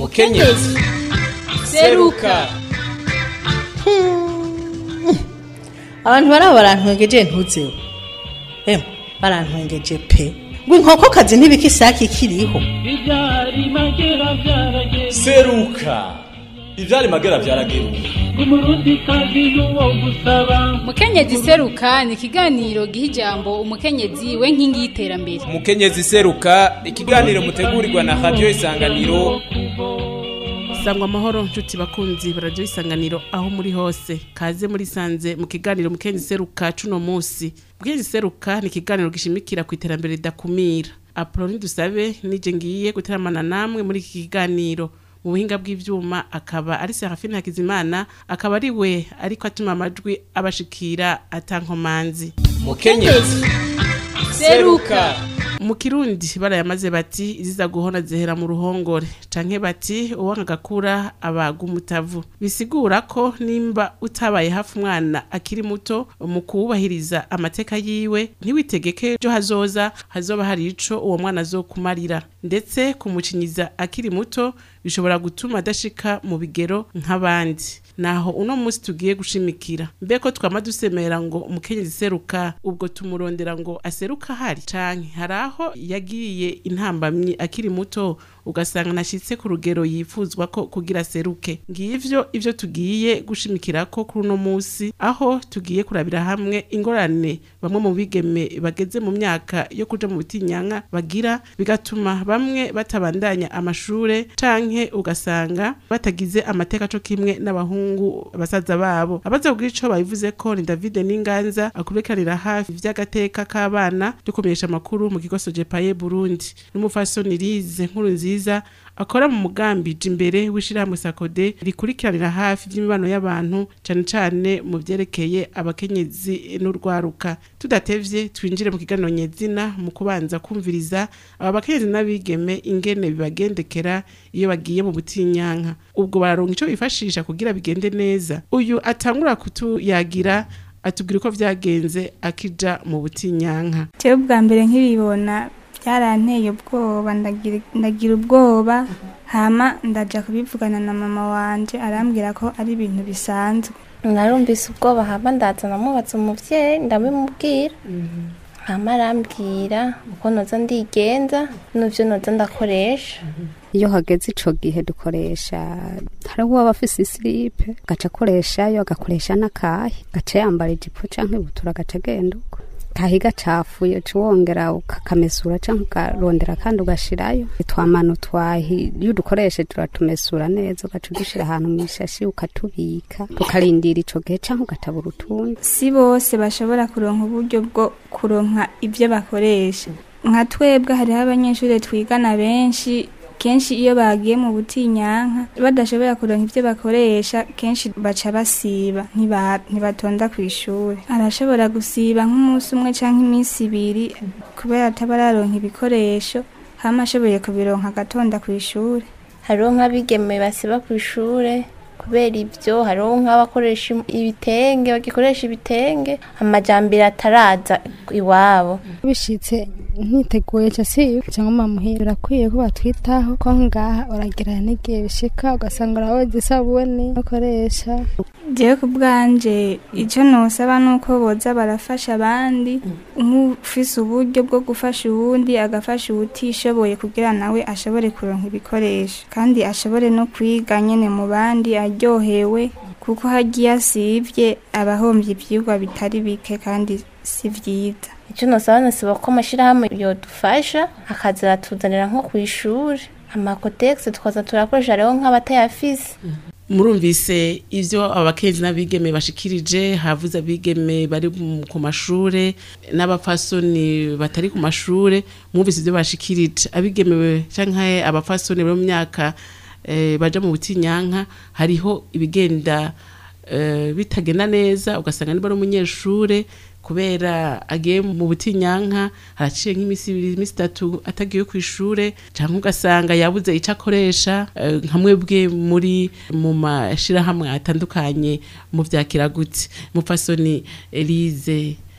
mukenyezi seruka abantu baraba barantwengeje ntuzeho emwe barantwengeje pe ngo inkokokazi ntibika isake ikiriho Ibyari magera byarageze seruka ivyari magera vyarageruka umurundi kazi n'uwo gusaba mukenyezi seruka ni ikiganiro giha ijambo umukenyezi we nkingi y'iterambere umukenyezi seruka ikiganiro mutegurirwa na radiyo isanganiro sangwa amahoro nshuti bakunzi bararyo isanganiro aho muri hose kaze muri sanze mu kiganiro mukenyezi seruka cuno musi mukenyezi seruka ni ikiganiro gishimikira ku iterambere ridakumira apoloni dusabe nije ngiye guteramana namwe muri iki kiganiro mu buhinga bw'ivyuma akaba ari serafine hakizimana akaba ari we ariko atuma amajwi abashikira atankomanzi mukenyezi seruka mu kirundi barayamaze bati iziza guhona zihera mu ruhongore canke bati uwanga gakura abaga umutavu bisigura ko nimba utabaye hafi umwana akiri muto mu kuwubahiriza amateka yiwe ntiwitegeke jo hazoza hazoba hari ico uwo mwana azokumarira ndetse kumucinyiza akiri muto bishobora gutuma adashika mu bigero nk'abandi naho uno munsi tugiye gushimikira mbeko twama dusemera ngo umukenyezi seruka ubwo tumurondera ngo aseruka hari canke hari aho yagiye intambamyi akiri muto ugasanga nashitse ku rugero yifuzwa ko kugira seruke ngivyo ivyo tugiye gushimikira ko kuri uno munsi aho tugiye kurabira hamwe ingorane bamwe mu bigeme bageze mu myaka yo kuja mu butinyanka bagira bigatuma bamwe batabandanya amashure canke ugasanga batagize amateka co kimwe n'abahungu basaza babo abaza kugira ico babivuze ko ni David Ninganza akubekanira hafi vy'agateka k'abana ryo kumenyesha amakuru mu kigo Sojepaye Burundi n'umufasoni Lize nkuru nziza akora mu mugambi imbere w'ishirahamwe Sakode rikurikiranira hafi vy'imibano y'abantu cane cane mu vyerekeye abakenyezi n'urwaruka tudatevye twinjire mu kiganiro nyezina mu kubanza kumviriza aba bakenyezi n'abigeme ingene bibagendekera iyo bagiye mu butinyanka ubwo bararonka ico bifashisha kugira bigende neza uyu atangura kutuyagira atubwira uko vyagenze akija mu butinyanka jewe bwa mbere nkibibona byaranteye ubwoba ndagira ndagira ubwoba hama ndaja kubivugana na mama wanje arambwira ko ari ibintu bisanzwe narumvise ubwoba hama ndaza namubaza umuvyeyi ndabimubwira hama arambwira uko noza ndigenza n'ivyo noza ndakoresha iyo hageze ico gihe dukoresha hari uwaba afise isilipe gaca akoreshayo agakoresha n'akahi gaca yambara ijipo canke ibutura gaca agenda uko kahi gacafuye uca wongera ukakamesura canke ukarondera kandi ugashirayo twamano twahi iyo udukoreshe turatumesura neza ugaca udushira ahantu mw'ishashi ukatubika tukarindira ico gihe canke ugatabura utundi si bose bashobora kuronka uburyo bwo kuronka ibyo bakoresha nka twebwe hariho abanyeshuri twigana benshi kenshi iyo bagiye mu butinyanka badashobora kuronka ibyo bakoresha kenshi baca basiba ntiba- ntibatonda ku ishuri arashobora gusiba nk'umunsi umwe cyangwa iminsi ibiri kubera ataba araronka ibikoresho hama ashoboye kubironka agatonda ku ishuri hariho nk'abigeme basiba ku ishure kubera ibyo hariho nk'abakoresha im- ibitenge bagikoresha ibitenge amajambere ataraza iwabo bishitse nkiteguye ca siyo cyangwa mamuhira birakwiye ko batwitaho ko ngaha uragira n'igihe bishika ugasanga urahoze isabune ukoresha jewe ku bwanje icyo nosaba ni uko boza barafasha abandi nk'ufise uburyo bwo gufasha uwundi agafasha uwutishoboye kugira nawe ashobore kuronka ibikoresho kandi ashobore no kwiga nyene mu bandi aryohewe kuko hagiye asivye aba ahombye ivyigwa bitari bike kandi si vyiza icyo nosaba nasiba ko amashirahamwe yodufasha akaza aratuzanira nko ku ishuri amakotegisi tukaza turakoresha rero nk'abatayafise murumvise ivyo abakenzi n'abigeme bashikirije havuze abigeme bari mu- ku mashure n'abapfasoni batari ku mashure mwumvise ivyo bashikirije abigeme canke abapfasoni bari mu myaka eh, baja mu butinyanka hariho ibigenda eh, bitagenda neza ugasanga niba ari umunyeshure kubera agiye mu butinyanka haraciye nk'imisi ibiri imisi itatu atagiye ku ishure cyangwa ugasanga yabuze icyo akoresha eh, nka mwebwe muri mu mashirahamwe atandukanye mu vya kiragutse mupfasoni Elise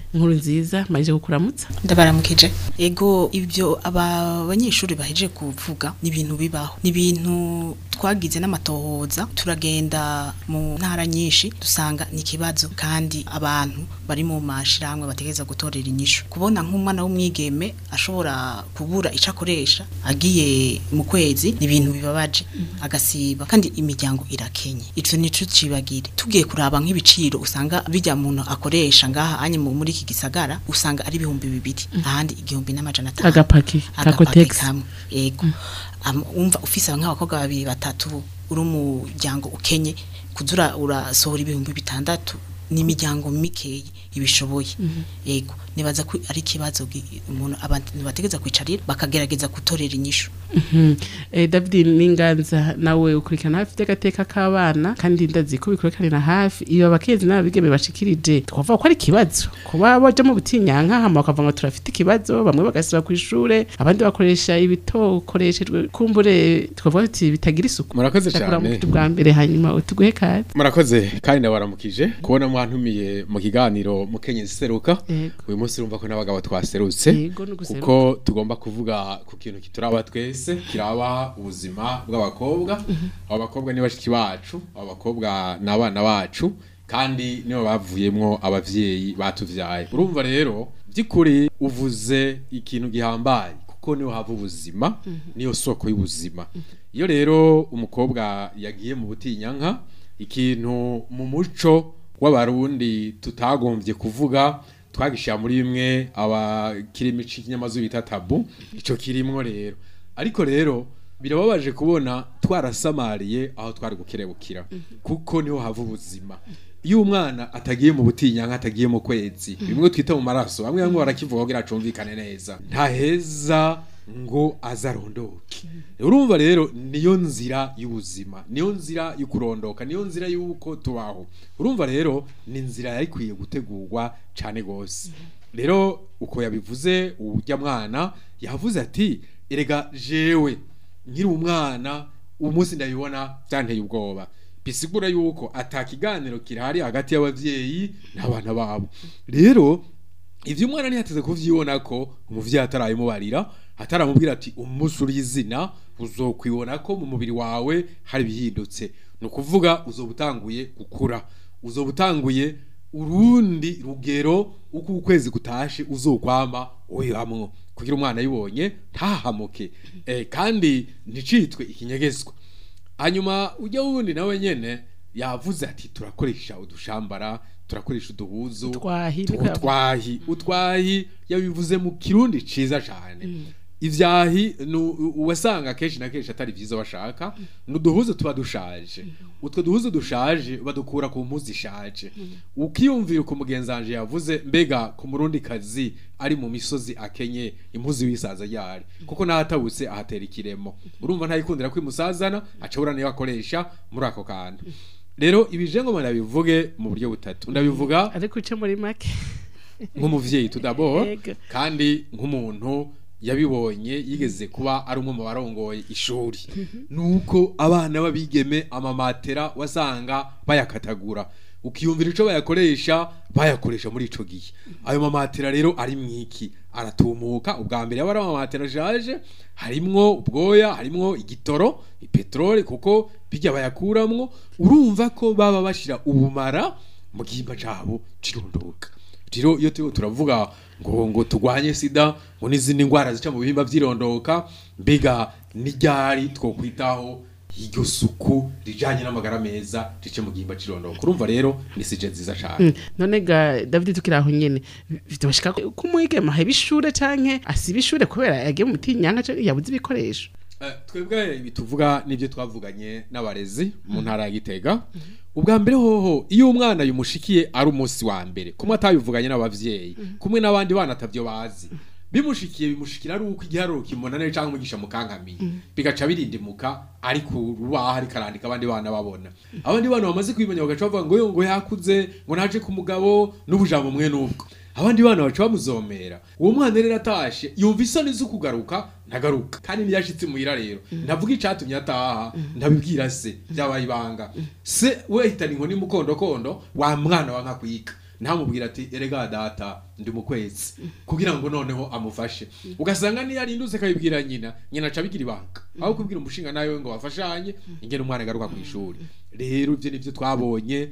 nkuru nziza maje kukuramutsa ndabaramukije ego ibyo aba banyeshuri baheje kuvuga ni ibintu bibaho ni ibintu twagize n'amatohoza turagenda mu ntara nyinshi dusanga ni ikibazo kandi abantu bari mu mashiramwe bategereza gutorera inyishu kubona nk'umwana w'umwigeme ashobora kubura icyo akoresha agiye mu kwezi ni ibintu bibabaje agasiba kandi imiryango irakenye icyo nico cibagire tugiye kuraba nk'ibiciro usanga bijya muntu akoresha ngaha anye mu- muri iki gisagara usanga ari ibihumbi bibiri ahandi igihumbi n'amajana atanu Agapaki, agapaki kakotex. kamwe yego Am- umva ufise nk'abakobwa babiri batatu uri umuryango ukenye kuzura urasohora ibihumbi bitandatu ni imiryango mikeyi ibishoboye yego nibaza ko ari ikibazo gi- umuntu abantu bategeza kwicarira bakagerageza gutorera inyishu Mhm. Eh, David Ninganza nawe ukurikirana hafi by'agateka k'abana kandi ndazi ko bikurikiranira hafi iyo abakenzi n'ababigeme bashikirije twavuga ko ari ikibazo kuba baja mu butinyanka hama bakavuga ngo turafite ikibazo bamwe bagasiba ku ishure abandi bakoresha ibitokoreshejwe kumbure twavuga tuti bitagira isuku Murakoze Ndakura mu cane. kitu bwa mbere hanyuma utuguhe kare murakoze kandi nabaramukije kubona mwantumiye mu kiganiro mukenyezi seruka Yego. uyu munsi urumva ko n'abagabo twaserutse Yego, ni uguseruka. kuko tugomba kuvuga ku kintu kituraba twese kiraba ubuzima bw'abakobwa abo bakobwa ni bashiki bacu abo bakobwa ni abana bacu kandi nibo bavuyemwo abavyeyi batuvyaye urumva rero by'ukuri uvuze ikintu gihambaye kuko niho hava ubuzima niyo soko y'ubuzima iyo rero umukobwa yagiye mu butinyanka ikintu mu muco w'abarundi tutagombye kuvuga twagishyira muri bimwe abakirimi cy'ikinyamazu bita tabu icyo kirimwo rero ariko rero birababaje kubona twarasamariye aho twari gukerebukira kuko niho hava ubuzima iyo umwana atagiye mu butinyanka atagiye mu kwezi bimwe twita mu maraso bamwe bamwe barakivuga kugira acumvikane neza ntaheza ngo azarondoke urumva rero niyo nzira y'ubuzima niyo nzira yo kurondoka niyo nzira y'uko tubaho urumva rero ni inzira yari ikwiye gutegurwa cyane rwose rero uko yabivuze ujya mwana yavuze ati erega jewe nkiri umwana uwo munsi ndabibona byanteye ubwoba bisigura yuko atakiganiro kirahari hagati y'abavyeyi n'abana babo rero ivyo umwana ntihateze kuvyibona ko umuvyeyi atarabimubarira ataramubwira ati umunsi uri izina uzokwibona ko mu mubiri wawe hari ibihindutse ni ukuvuga uzoba utanguye gukura uzoba utanguye urundi rugero uko ukwezi gutashe uzokwama uyamwo kugira umwana ayibonye ntahamuke eh, kandi nticitwe ikinyegezwa hanyuma ujya wundi nawe nyene yavuze ati turakoresha udushambara turakoresha uduhuzu Utwahi, tu- niko yavuze. utwahi utwahi yabivuze mu kirundi ciza cane ivyahi nu- uwasanga kenshi na kenshi atari vyiza bashaka nuduhuzu tuba dushaje utwo duhuzu dushaje badukura ku mpuzu ishaje ukiyumvira uko mugenzi wanje yavuze mbega ku murundi kazi ari mu misozi akenye impuzu y'isaza ryari kuko nahatabutse ahatera ikiremo urumva ntayikundira kwimusazana acabura niyo akoresha muri ako kantu rero ibije ngo ndabivuge mu buryo butatu ndabivuga ariko uce muri make nk'umuvyeyi tudabo Yego. kandi nk'umuntu yabibonye yigeze kuba ari umwe mu barongoye ishuri nuko abana babigeme amamatera wasanga bayakatagura ukiyumvira ico bayakoresha bayakoresha muri ico gihe ayo mamatera rero ari mwiki aratumuka ubwa mbere yaba ari amamatera ashaje harimwo ubwoya harimwo igitoro ipetrole kuko bijya bayakuramwo urumva ko baba bashira ubumara mu gihimba cabo cirunduka rero iyo turiko turavuga ngo ngo turwanye sida ngo n'izindi ndwara zica mu bihimba vyirondoka mbega n'iryari twokwitaho iryo suku rijanye n'amagara meza rice mu gihimba cirondoka urumva rero ni sije nziza cane Mm, none ga David tukiri aho nyene bitoshika ko umwigema heba ishure canke asiba ishure kubera yagiye mu mutinyanka canke yabuze ibikoresho Eh, twebwe ibi tuvuga n'ibyo twavuganye n'abarezi mu ntara ya gitega ubwa mbere hoho iyo umwana yumushikiye ari umunsi wa mbere kumwe atabivuganye n'abavyeyi kumwe n'abandi bana atavyo bazi bimushikiye bimushikira ari uko igiharuro kimunanire cyangwa umugisha mukankamiye bigaca birindimuka ari ku rubaho ariko arandika abandi bana babona abandi bana bamaze kwimenya bagaca bavuga ngo yo ngo yakuze ngo naje ku mugabo n'ubujambo mwe n'ubwo abandi bana baca bamuzomera uwo mwana rero atashe yumva isoni zo kugaruka ntagaruka kandi ntiyashitse muhira rero ndavuga icatumye ataha ndabibwira se byabaye ibanga se we hitana inkoni mukondokondo wa mwana wa nkakwiga ntamubwira ati erega data ndi mu kwezi kugira ngo noneho amufashe ugasanga niyo arindutse akabibwira nyina nyina aca abigira ibanga aho kubwira umushinga nawe ngo bafashanye ingene umwana agaruka ku ishuri rero ibyo nibyo twabonye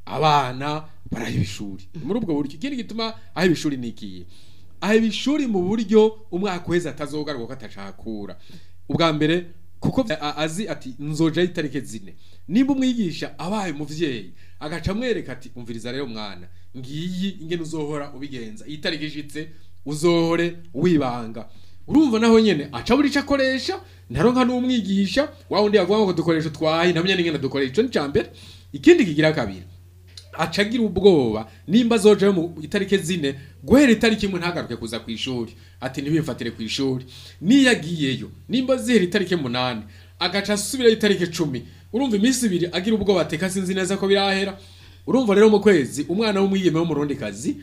abana baraheba ishuri muri ubwo buryo ikindi gituma aheba ishuri ni ikihe aheba ishuri mu buryo umwaka uheze atazogaruka ko atashakura ubwa mbere kuko a- azi ati nzojayo itariki zine nimba umwigisha abaye umuvyeyi agaca amwereka ati umviriza rero mwana ngiyi ingene uzohora ubigenza iyi tariki ishitse uzohore wibanga urumva naho nyene aca buri ico akoresha ntaronka n'umwigisha wa wundi yavuga ngo dukoresha utwaye ntamenya n'ingene dukoresha ico ni ca mbere ikindi kigira kabiri aca agira ubwoba nimba azojayo mu itariki zine guhera itariki imwe ntagaruke kuza ku ishuri ati ntibimfatire ku ishuri niyo agiyeyo nimba zihera itariki munani agaca asubirayo itariki cumi urumva iminsi ibiri agira ubwoba ateka sinzi neza ko birahera urumva rero mu kwezi umwana w'umwigeme w'umurundikazi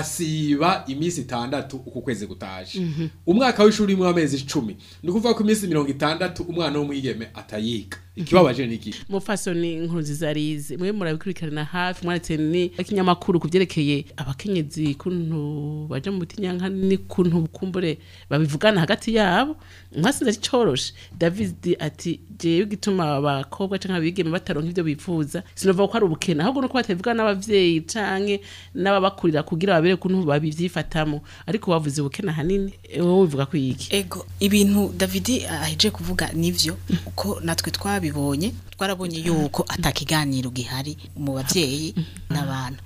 asiba iminsi itandatu uku kwezi gutaje Mhm. umwaka w'ishuri imwe w'amezi icumi ni ukuvuga ko iminsi mirongo itandatu umwana w'umwigeme atayiga ikibabaje ni iki mufasoni inkuru nziza arize mwe murabikurikirana hafi mwanditse ni ikinyamakuru ku byerekeye abakenyezi kuntu baja mu butinyanka n'ukuntu kumbure babivugana hagati yabo mwasinze ari coroshe david ati jewe igituma abakobwa canke abigeme bataronka ivyo bifuza sinovuga ko ari ubukene ahubwo nuko batavugana n'abavyeyi canke n'ababakurira kugira babere kuntu babivyifatamo ariko bavuze ubukene ahanini wowe ubivuga ko iki ego ibintu davidi aheje kuvuga nivyo uko natwe twabibonye twarabonye yuko atakiganiro gihari mu bavyeyi n'abana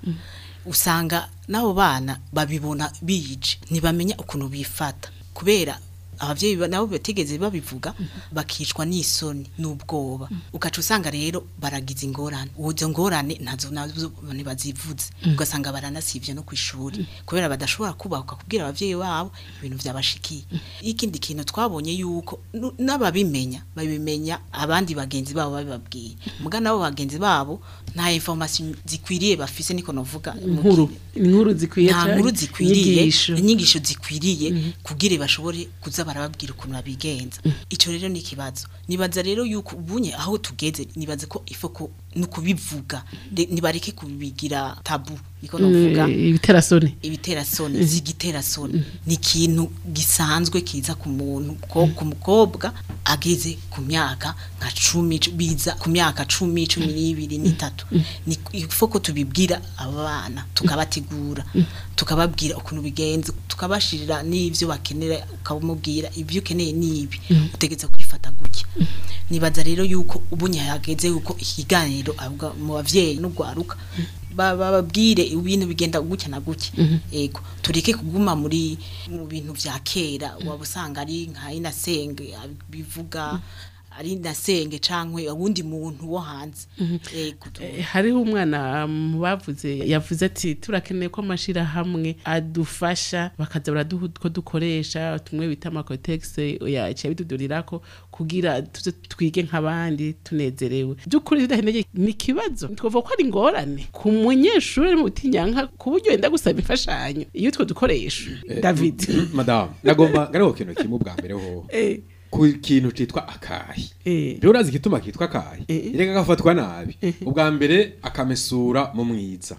usanga n'abo bana babibona bije ntibamenya ukuntu bifata kubera abavyeyi ba- nabo batigeze babivuga bakicwa n'isoni n'ubwoba ugaca usanga rero baragize ingorane izo ngorane ntazo nazo ntibazivuze ugasanga baranasivye no kw'ishuri kubera badashobora kubahuka kubwira abavyeyi babo ibintu vyabashikiye ikindi kintu twabonye yuko nu- n'ababimenya babimenya abandi bagenzi babo babibabwiye muga nabo bagenzi babo nta information zikwiriye bafise niko novuga mu inkuru inkuru zikwiye nta canke nkuru zikwiriye inyigisho. inyigisho zikwiriye kugira bashobore kuza barababwira ukuntu babigenza ico rero ni ikibazo nibaza rero yuko ubunye aho tugeze nibaza ko ifoko no kubivuga De- nibareke kubigira tabu niko novuga Mm, ibiterasoni ibiterasoni Mhm. z'igiterasoni ni ikintu gisanzwe kiza ku muntu ko ku mukobwa ageze ku myaka nka cumi cu- biza ku myaka cumi cumi n'ibiri n'itatu ni ifo ko tubibwira abana tukabategura tukababwira ukuntu bigenze tukabashirira n'ivyo bakenera ukamubwira ibyo ukeneye n'ibi utegetse kwifata gutya nibaza rero yuko ubunye hageze yuko ikiganiro avuga mu bavyeyi n'ugwaruka ba- bababwire ibintu bigenda gutya na gutya ego tureke kuguma muri mu bintu vya kera waba usanga ari nka inasenge bivuga ari inasenge cankwe uwundi muntu wo hanze ego Eh, hariho umwana mu bavuze yavuze ati turakeneye ko amashirahamwe adufasha bakaza baraduha utwo dukoresha tumwe bita amakotegisi yaciye bidudurirako kugira tuze twige nk'abandi tunezerewe by'ukuri bidaheneye ni ikibazo twavuga ko ari ingorane ku munyeshuri ari mu butinyanka ku buryo yenda gusaba imfashanyo iyo utwo dukoresha david madamu nagomba ngariho kintu kimwe ubwa mbere ho Eh. ku kintu citwa akayi rero urazi igituma kitwa akayi reka gafatwa nabi ubwa mbere akamesura mu mwiza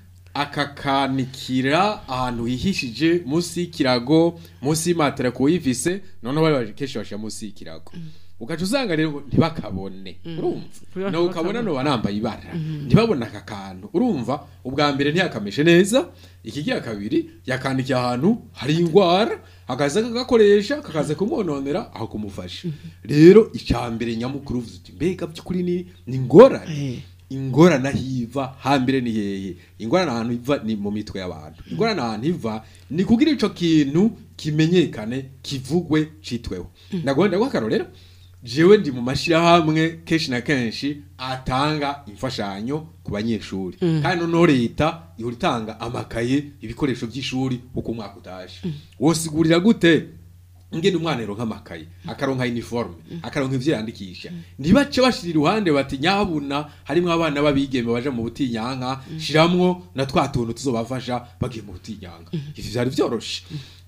akakanikira ahantu hihishije munsi y'ikirago munsi y'imatera kuwifise noneho bari baje kenshi bashira munsi y'ikirago ugaca usanga rero ngo ntibakabone urumva no ukabona no banambaye ibara ntibabona aka kantu urumva ubwa mbere ntiyakameshe neza ikigira kabiri yakandikiye ahantu hari ingwara akaza kagakoresha kakaza kumwononera aho kumufasha rero icya mbere nyamukuru uvuze uti mbega by'ukuri ni ni ingorane ingorane aho iva hambere ni hehe ingorane ahantu iva ni mu mitwe y'abantu ingorane ahantu iva ni kugira ico kintu kimenyekane kivugwe citweho ndagomba ndaguha jewe ndi mu mashirahamwe kenshi na kenshi atanga imfashanyo ku banyeshuri Mm. kandi noneho leta ihora itanga amakaye ibikoresho by'ishuri uko umwaka utaje wosigurira gute ngene umwana aronka amakaye akaronka uniforme akaronka ivyo yandikisha ntibace bashira iruhande bati nyabuna harimwo abana babigeme baje mu butinyanka shiramwo na twa tuntu tuzobafasha bagiye mu butinyanka ivyo vyari vyoroshe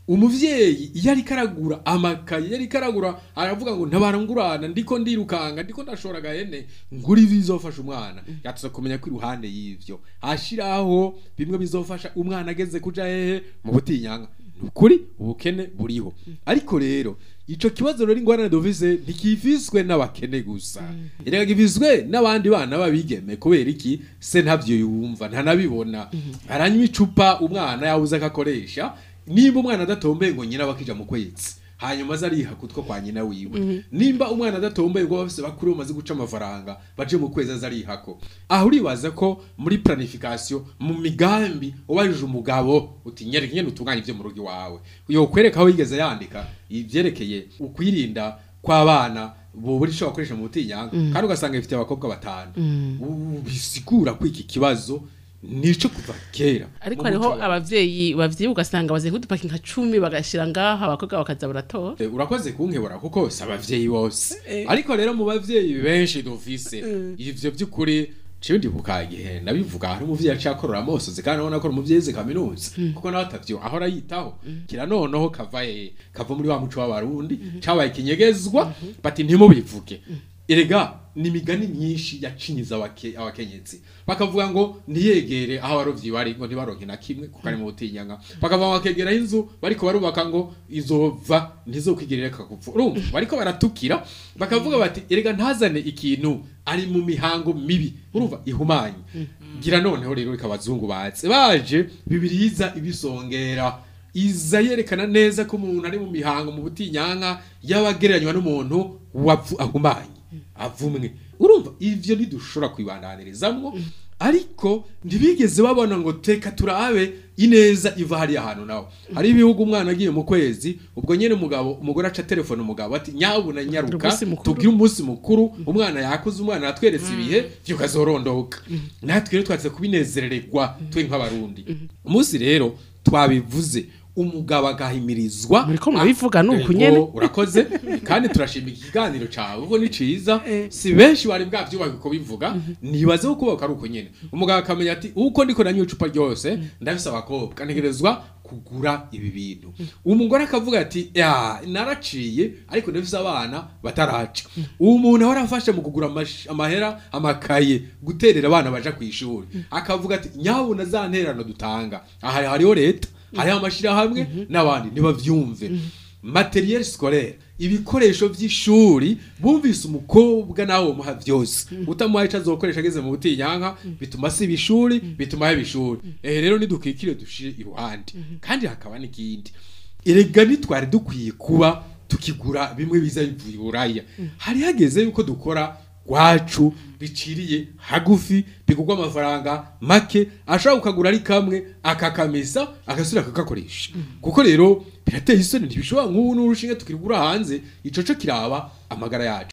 umuvyeyi iyo ariko aragura amakaye iyo ariko aragura aravuga ngo ntabarangurana ndiko ndirukanga ndiko ndashora agahene ngura ibizofasha umwana yatuza kumenya ko iruhande y'ivyo ashiraho bimwe bizofasha umwana ageze kuja hehe mu butinyanga nukuri ubukene buriho ariko rero ico kibazo rero ingorane dufise ntikifiswe n'abakene gusa erega gifiswe n'abandi bana babigeme kubera iki se ntavyo yumva ntanabibona aranywa icupa umwana yabuze akakoresha nimba umwana adatombeye ngo nyina bakija mu kwezi hanyuma aza ariha kutwo kwa nyina wiwe nimba umwana adatomboye ngo bafise bakuru bamaze guca amafaranga baje mu kwezi aza arihako aho uribaza ko muri planification mu migambi ubajije umugabo uti nyereka nyene utunganye ivyo mu rugo iwawe yokwereka aho yigeze yandika ivyerekeye ukwirinda kw'abana bobura ico bakoresha mu butinyanga Mm. kandi ugasanga bifite abakobwa batanu Mm. U- bisigura ko iki kibazo nico kuva kera ariko Mu hariho muco wa- abavyeyi bavyiba ugasanga baziye nk'udupaki nka cumi bagashira ngaho abakobwa bakaza baratora Eh, urakoze kunkebura kuko si abavyeyi bose ariko rero mu bavyeyi benshi dufise ivyo vy'ukuri ciwe ndibuka igihe nabivuga hari umuvyeyi aciye akorora amosozi kandi urabona ko ari umuvyeyi yize kaminuza kuko nawe atavyo ahora yitaho kira noneho kava he kava muri wa muco w'abarundi cabaye ikinyegezwa bati ntimubivuge erega ni imigani myinshi yacinyiza abake- abakenyezi bakavuga ngo ntiyegere aho abarovyi bari ngo ntibaronke na kimwe kuko ari mu butinyanga bakavuga ngo bakegera inzu bariko barubaka ngo izova ntizokwigerera kakupfu urumva bariko baratukira bakavuga bati erega ntazane ikintu ari mu mihango mibi urumva ihumanye gira noneho rero reka abazungu baze baje bibiriza ibisongera iza yerekana neza ko umuntu ari mu mihango mu butinyanka y'abagereranywa n'umuntu wavu ahumanye avumwe urumva ivyo ntidushobora kwibandanirizamwo ariko ntibigeze babona ngo teka turabe ineza iva hariya hantu nawe hari ibihugu umwana agiye mu kwezi ubwo nyene umugabo umugore aca telefone umugabo ati nyabuna nyaruka Umunsi mukuru." tugire umunsi mukuru umwana yakuze umwana yatweretse ibihe vyukazorondoka natwe rero twatse kubinezerererwa twe nk'abarundi umunsi rero twabivuze umugabo agahimirizwa muriko murabivuga ni uku Ego, nyene. urakoze kandi turashima ikiganiro cawe ubwo ni ciza si benshi bari bwavyubaka uko bivuga nibaze ko kubaka ari uko nyene umugabo akamenya ati uko ndiko nanywa icupa ryose ndafise abakobwa ntegerezwa kugura ibi bintu umugore akavuga ati ya naraciye ariko ndafise abana bataraca uwo muntu ahora afasha mu kugura amash- amahera amakaye guterera abana baja ku ishuri akavuga ati nyabuna za nterano dutanga aha hariho leta hariho amashirahamwe n'abandi ntibavyumve materiel scolaire ibikoresho vy'ishuri bumvise umukobwa nawe muha vyose utamuha ico azokoresha ageze mu butinyanka bituma siba ishuri bituma haba ishuri ehe rero nidukikire dushire iruhande kandi hakaba n'ikindi erega ntitwari dukwiye kuba tukigura bimwe biza bivuye i buraya hari hageze yuko dukora gwacu biciriye hagufi bigurwa amafaranga make ashobora kukagura ari kamwe akakamesa agasubira akagakoresha kuko rero birateye isoni ntibishobora nk'ubu n'urushinge tukirugura hanze ico co kiraba amagara yacu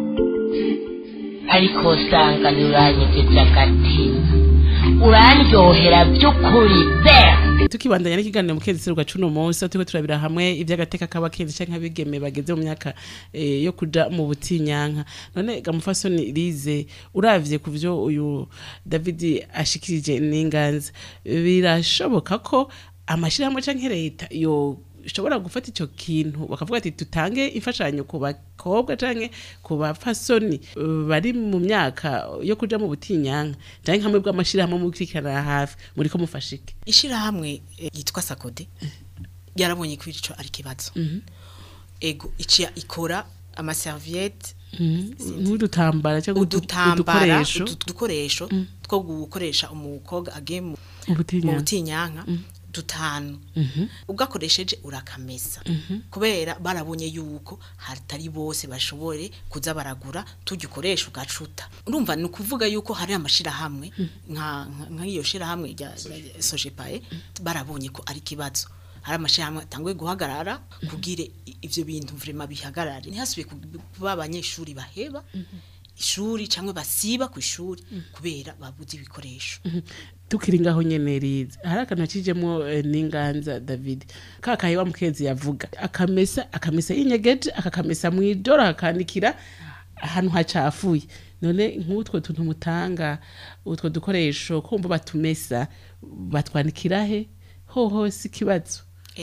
ariko usanga ntiuranyegeje agatima urandyohera by'ukuri be tukibandanya n'ikiganiro mu kezi seruka cuno munsi aho turiko turabira hamwe ivy'agateka k'abakenzi canke abigeme bageze mu myaka eh, yo kuja mu butinyanka none gamufasoni rize uravye ku vyo uyu david ashikirije n'inganza birashoboka ko amashirahamwe canke leta yo ishobora gufata ico kintu bakavuga ati tutange imfashanyo ku bakobwa canke ku bapfasoni eh, bari mu myaka yo kuja mu butinyanka canke hamwe bw'amashirahamwe mukurikirana hafi muriko mufashike ishirahamwe eh, yitwa sakode yarabonye ko ico ari kibazo ego iciya ikora amaserviette nk'udutambara cyangwa udu- udutambara udukoresho udu- udukoresho two gukoresha umukobwa agiye mu Mu butinyanka. mu butinyanka dutanu ugakoresheje urakamesa kubera barabonye yuko hatari bose bashobore kuza baragura tugikoresha ugacuta urumva ni ukuvuga yuko hari amashirahamwe nka nka- nk'iyo shirahamwe rya rya sojepaye barabonye ko ari kibazo hari amashirahamwe atanguye guhagarara kugire i- ivyo bintu vrema bihagarare ntihasubiye ku- kuba abanyeshuri baheba ishuri cyangwa basiba ku ishuri kubera babuze ibikoresho tukiri ngaho nyene riza hari akantu akijemo eh, n'inganza david kakaye wa mukezi yavuga akamesa akamesa yinyegeje akakamesa mw'ijoro akandikira ahantu hacafuye none nk'utwo tuntu mutanga utwo dukoresho kumva batumesa batwandikira he hoho si ikibazo ego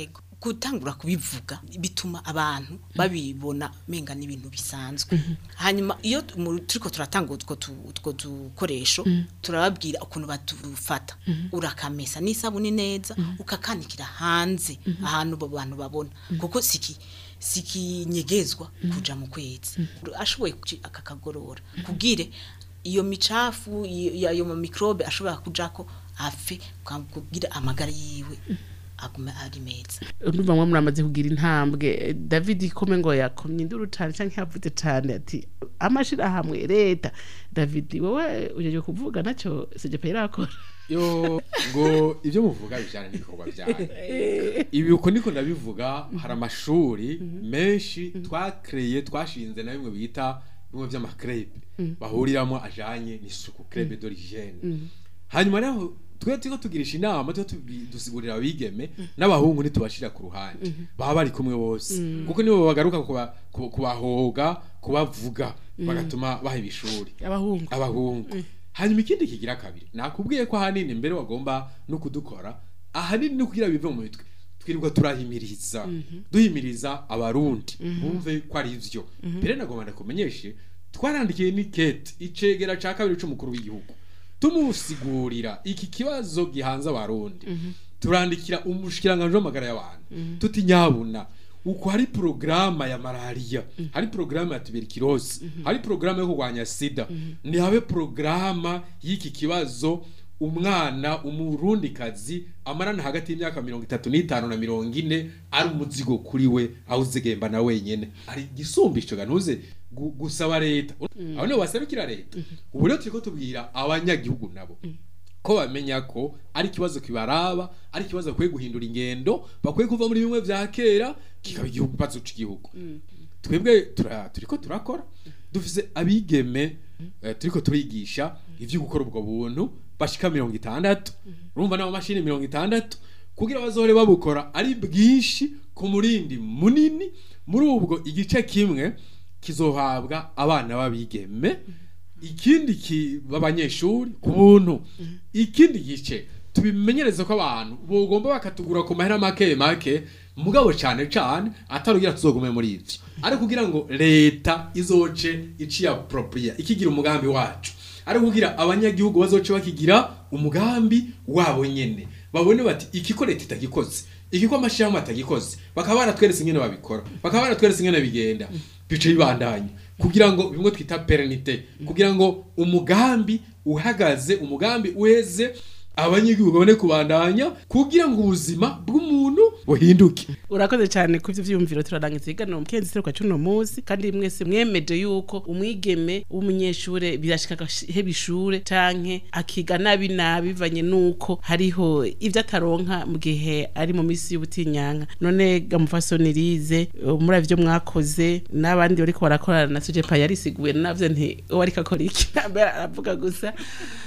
gutangura kubivuga bituma abantu babibona menga n'ibintu bisanzwe hanyuma iyo mu- turiko turatanga utwo tu- utwo dukoresho Mhm. turababwira ukuntu batufata Mhm. urakamesa n'isabuni neza ukakanikira hanze ahantu abo bantu babona kuko siki sikinyegezwa kuja mu kwezi ashoboye kuci- akakagorora kubwire iyo micafu iyo ayo ma microbe ashobora kujako afe kubwira amagara yiwe agume ari meza ndumva mwe muramaze kugira intambwe david ikome ngo yakomye induru cyane cyangwa yavuze cyane ati amashirahamwe leta david wowe ujeje kuvuga nacyo sejepe irakora yo ngo ibyo muvuga bijyana n'ibikorwa byanyu ibi uko niko ndabivuga hari amashuri menshi twakreye twashinze na bimwe bita bimwe by'amakrebe Mhm. bahuriramo ajanye n'isuku krebe d'origine Mhm. hanyuma rero twe turiko tugirisha inama twe tubi- dusigurira abigeme n'abahungu ntitubashira ku ruhande Mhm. baba bari kumwe bose Mhm. kuko nibo bagaruka kuba- ku- kubahoga kubavuga Mhm. bagatuma baha ibishuri abahungu abahungu hanyuma ikindi kigira kabiri nakubwiye ko ahanini mbere wagomba no kudukora ahanini no kugira bive mu mitwe twirirwa turahimiriza Mhm. duhimiriza abarundi Mhm. bumve ko ari ivyo Mhm. mbere nagomba ndakumenyeshe twarandikiye ni kete icegera ca kabiri c'umukuru w'igihugu tumusigurira iki kibazo gihanze abarundi turandikira umushikiranganji w'amagara y'abantu Mhm. tuti nyabuna uko hari porogaramu ya malariya hari porogaramu ya tuberculosis hari porogaramu yo kurwanya sida ntihabe porogaramu y'iki kibazo umwana umurundikazi amarana hagati y'imyaka mirongo itatu n'itanu na mirongo ine ari umuzigo kuri we awuzigemba na wenyene ari igisumbisho gantuze gu- gusaba leta aho niho basabikira leta ubu rero turiko tubwira abanyagihugu nabo ko bamenya ko ari ikibazo kibaraba ari ikibazo bakwiye guhindura ingendo bakwiye kuva muri bimwe vya kera kikaba igihugu ikibazo c'igihugu twebwe tura- turiko turakora dufise abigeme eh, turiko turigisha ivyo gukora ubwo buntu bashika mirongo itandatu urumva n'amamashini mirongo itandatu kugira bazohore babukora ari bwinshi ku murindi munini muri ubwo igice kimwe kizohabwa abana b'abigeme ikindi ki b'abanyeshuri ku buntu ikindi gice tubimenyereze ko abantu bogomba bakatugura ku mahera make make mugabo cyane cyane atarugira tuzogume muri ivyo ari kugira ngo leta izoce iciye appropriate ikigira umugambi wacu ari kugira abanyagihugu bazoce bakigira umugambi wabo nyene babone bati iki ko leta itagikoze iki ko amashirahamwe atagikoze bakaba baratweretse ingene babikora bakaba baratweretse ingene bigenda bice bibandanya kugira ngo bimwe twita perenite kugira ngo umugambi uhagaze umugambi uheze abanyagihugu babone kubandanya kugira ngo ubuzima bw'umuntu buhinduke urakoze cyane ku ivyo vyiyumviro turarangiza iganiro mu kenzi kwa cuno munsi kandi mwese mwemeje yuko umwigeme w'umunyeshure birashika agaheba ishure canke akiga nabi nabi bivanye nuko hariho ivyo ataronka mu gihe ari mu misi y'ubutinyanka none gamufasoni rize muri ivyo mwakoze n'abandi bariko barakorana na sujepa yarisiguye navyo nti uwo ariko akora iki mbere aravuga gusa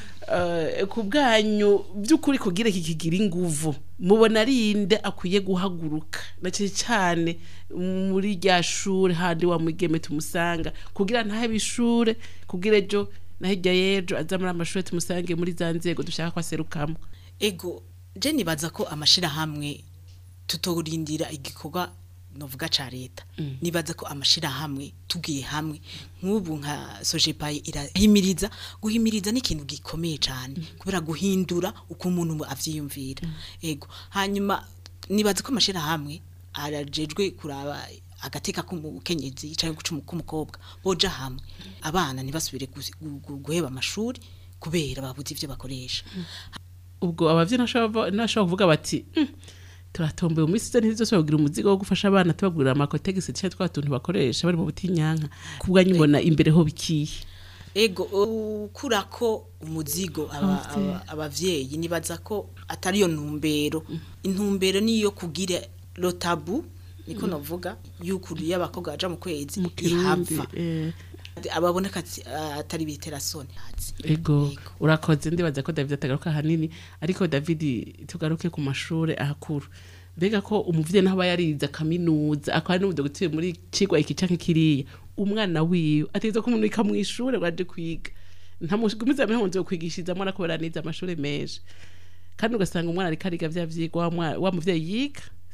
Eh, ku bwanyu by'ukuri kugira iki kigira inguvu mubona ari inde akwiye guhaguruka na cyane cyane muri rya shure handi wa mugeme tumusanga kugira ntahebe ishure kugira ejo na hirya y'ejo aza muri amashure tumusange muri za nzego dushaka ko aserukamo ego je nibaza ko amashirahamwe tutorindira igikorwa novuga ca leta nibaza ko amashirahamwe tugiye hamwe nk'ubu nka sojepaye irahimiriza guhimiriza ni ikintu gikomeye cyane kubera guhindura uko umuntu avyiyumvira ego hanyuma nibaza ko amashirahamwe arajejwe kuraba agateka k'umukenyezi cyangwa k'umukobwa boja hamwe abana ntibasubire gu- gu- gu- guheba amashuri kubera babuze ivyo bakoresha ubwo abavyeyi ntashobora ntashobora kuvuga bati "Mm, turatomboye mu minsi zose zose kugira umuzigo wo gufasha abana tubagurira amakotegisi cyangwa twa tuntu bakoresha bari mu butinyanka ku bwanyu mbona imbere ho bikiye ego ukura ko umuzigo aba- Abavyeyi. aba- abavyeyi nibaza ko atari yo ntumbero intumbero niyo kugira rotabu niko Mm. novuga yuko iyo abakobwa baja mu kwezi Kirundi, ihava eh. ababoneka ati- atari biterasoni ego urakoze ndibaza ko david atagaruka ahanini ariko david tugaruke ku mashuri ahakuru mbega ko umuvyeyi naho aba yarize kaminuza akaba n'umudogiteri muri cigwa iki canke kiriya umwana wiwe ategeza kumurika mu ishure ngo aje kwiga ntamugumiza amahonzo yo kwigishirizamwo arako baranize amashure menshi kandi ugasanga umwana ariko ariga vya vyigwa wa mwa- wa muvyeyi yiga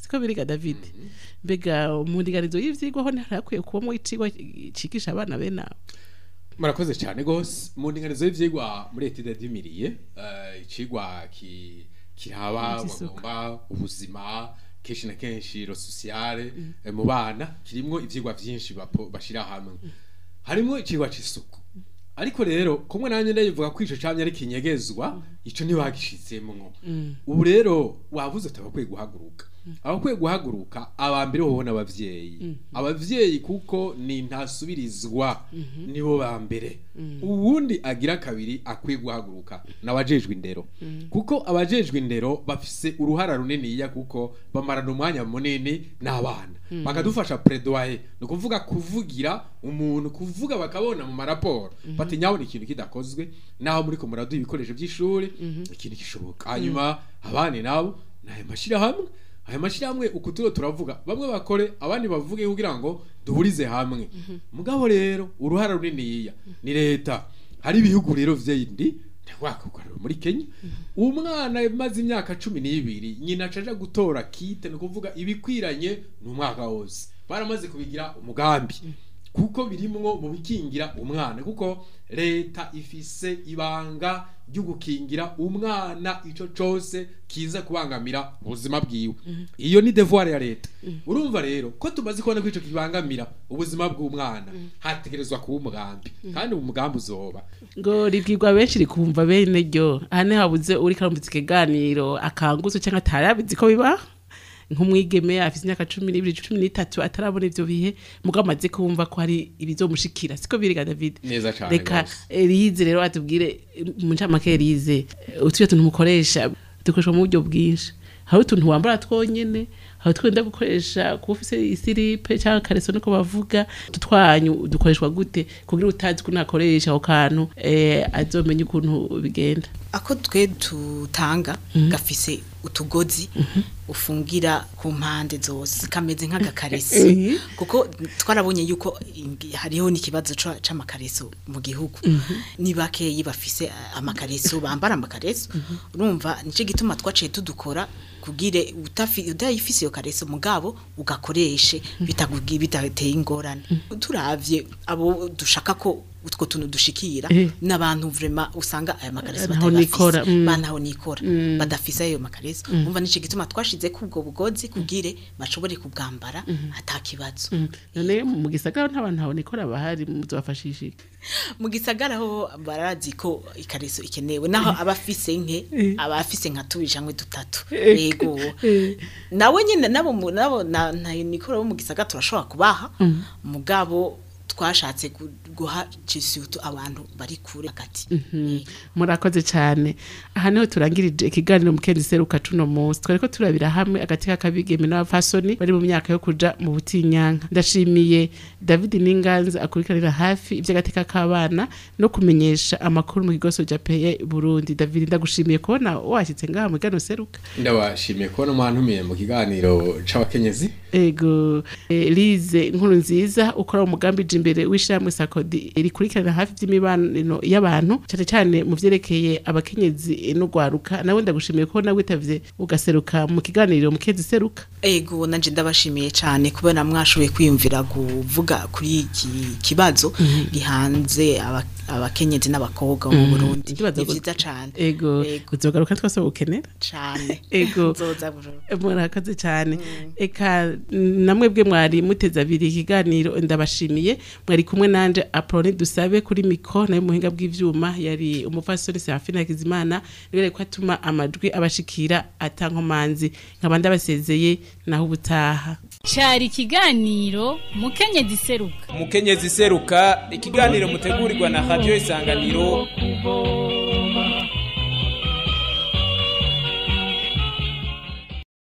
siko biriga david mbega mu ndinganizo y'ivyigwa ho ntarakwiye kubamo icigwa cigisha abana bene abo murakoze cyane gose mu ndinganizo y'ivyigwa muri etide dimiriye uh, icigwa ki kiraba Ivy'isuku. bagomba ubuzima kenshi na kenshi ro sociale eh, mu bana kirimwo ivyigwa vyinshi bapo- bashira hamwe harimwo icigwa c'isuku ariko rero kumwe nanjye ndayivuga ko ico camye ari kinyegezwa ico ntibagishizemwo ubu rero wavuze ati abakwiye guhaguruka abakwiye guhaguruka aba mbere hoho n'abavyeyi abavyeyi kuko ni ntasubirizwa nibo ba mbere uwundi agira kabiri akwiye guhaguruka n'abajejwe indero kuko abajejwe indero bafise uruhara runiniya kuko bamarana umwanya munini n'abana bakadufasha predoye ni ukuvuga kuvugira umuntu kuvuga bakabona mu maraporo bati nyabona ikintu kidakozwe naho muri ko muraduha ibikoresho by'ishuri ikintu gishoboka hanyuma abandi nabo nayo mashyirahamwe aya mashyirahamwe uku turiho turavuga bamwe bakore abandi bavuge kugira ngo duhurize hamwe mugabo rero uruhara runiniya ni leta hari ibihugu rero vyindi ntiwakugarura muri kenya umwana maze imyaka cumi n'ibiri nyina acaja gutora kite ni ukuvuga ibikwiranye ni umwaka wose baramaze kubigira umugambi kuko birimwo mu bikingira umwana kuko leta ifise ibanga ryo gukingira umwana ico cose kiza kubangamira ubuzima bwiwe iyo ni devoir ya leta urumva rero ko tumaze kubona ko ico kibangamira ubuzima bw'umwana hategerezwa kuba umugambi kandi uwo mugambi uzoba ngo ribwirwa benshi rikumva bene ryo aha ni habuze uri karumvise ikiganiro akangutse cyangwa atarabizi ko biba nk'umwigeme afite imyaka cumi n'ibiri cumi n'itatu atarabona ivyo bihe mugabo amaze kumva ko hari ibizomushikira siko biriga david neza cane reka gose. elize rero atubwire mu ncamake elize utuye tuntu mukoresha dukoreshwa mu buryo bwinshi hari utuntu wambara twonyene hari twenda gukoresha kuba ufise isiripe cyangwa kareso niko bavuga utu twanyu dukoreshwa gute kugira utazi ko nakoresha ako kantu eh, azomenye ukuntu bigenda ako twe tutanga gafise utugozi ufungira ku mpande zose kameze nk'agakaresi Mhm. kuko twarabonye yuko ingi- hariho n'ikibazo ca- c'amakareso mu gihugu ni bakeyi bafise eh, amakareso bambara amakareso urumva nico gituma twaciye tudukora kugire utafi- udayifise iyo kareso mugabo ugakoreshe bitakugi- bitateye ingorane turavye abo dushaka ko utwo tuntu dushikira Eh. n'abantu vraiment usanga aya makareso Ntaho nikora, batayafise mm. banaho nikora Mm. badafise ayo makareso Mm. umva nico gituma twashize ko ubwo bugozi kugire bashobore kubwambara atakibazo Mm. none mu gisagara nta bantu habonekora bahari muzobafashisha iki? mu gisagara ho barazi ko ikareso ikenewe naho abafise nke Eh. abafise nka tubiri canke dutatu Eh. yego Eh. nawe nyene nabo mu- nabo na na nikora bo mu gisagara turashobora kubaha Mm. mugabo twashatse gu- guha cisutu abantu bari kure hagati Mhm. murakoze cyane aha niho turangirije ikiganiro mu kendi seruka cuno munsi twariko turabira hamwe agati k'akabigeme n'abafasoni bari mu myaka yo kuja mu butinyanka ndashimiye david ninganza akurikiranira hafi ivy'agateka k'abana no kumenyesha amakuru mu kigoso ja peye burundi david ndagushimiye kubona washyitse ngaha mu kiganiro seruka ndabashimiye kubona mwantumiye mu kiganiro c'abakenyezi ego eh, lize nkuru nziza ukora umugambi je imbere w'ishyirahamwe sakodi rikurikirana hafi by'imibano y'abantu cyane cyane mu vyerekeye abakenyezi n'ugwaruka nawe ndagushimiye ko nawe witavye ugaseruka mu kiganiro mu kezi seruka ego nanje ndabashimiye cyane kubera mwashoboye kwiyumvira kuvuga kuri iki kibazo gihanze aba- abakenyezi n'abakobwa bo mu Mhm. Burundi Ikibazo ni gu- vyiza cane ego uzogaruka twese bukenera cane ego nzoza bujoro murakoze cyane eka namwe bwe mwari muteze abiri ikiganiro ndabashimiye mwari kumwe nanje aprone dusabe kuri miko nayo muhinga bw'ivyuma yari umupfasoni Serafina Hakizimana niwe ko atuma amajwi abashikira atankomanzi nkaba ndabasezeye naho ubutaha cyari ikiganiro mukenyezi seruka umukenyezi seruka ikiganiro mutegurirwa na radio isanganiro kuvoma